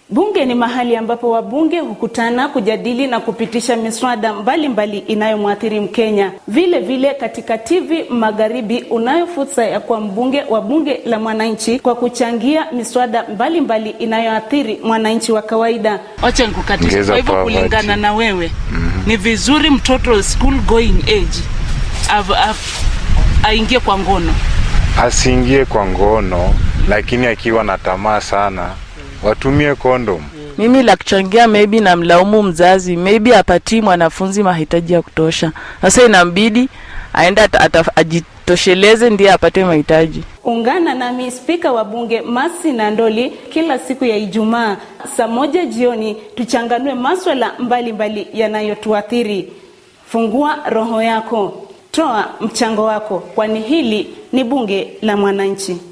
Bunge ni mahali ambapo wabunge hukutana kujadili na kupitisha miswada mbalimbali inayomwathiri Mkenya. Vile vile katika TV Magharibi unayo fursa ya kuwa mbunge wa bunge la mwananchi kwa kuchangia miswada mbalimbali inayoathiri mwananchi wa kawaida. Wacha nikukatisha. Ongeza Kwa hivyo poverty. kulingana na wewe ni vizuri mtoto school going age av- av- aingie kwa ngono. Asiingie kwa ngono, lakini akiwa na tamaa sana watumie kondom. Mimi la kuchangia, maybe namlaumu mzazi, maybe apatii mwanafunzi mahitaji ya kutosha. Sasa inambidi aende ata- ata- ajitosheleze ndiye apate mahitaji. Ungana nami spika wa bunge Masi Nandoli kila siku ya Ijumaa saa moja jioni tuchanganue maswala mbalimbali yanayotuathiri. Fungua roho yako, toa mchango wako, kwani hili ni bunge la mwananchi.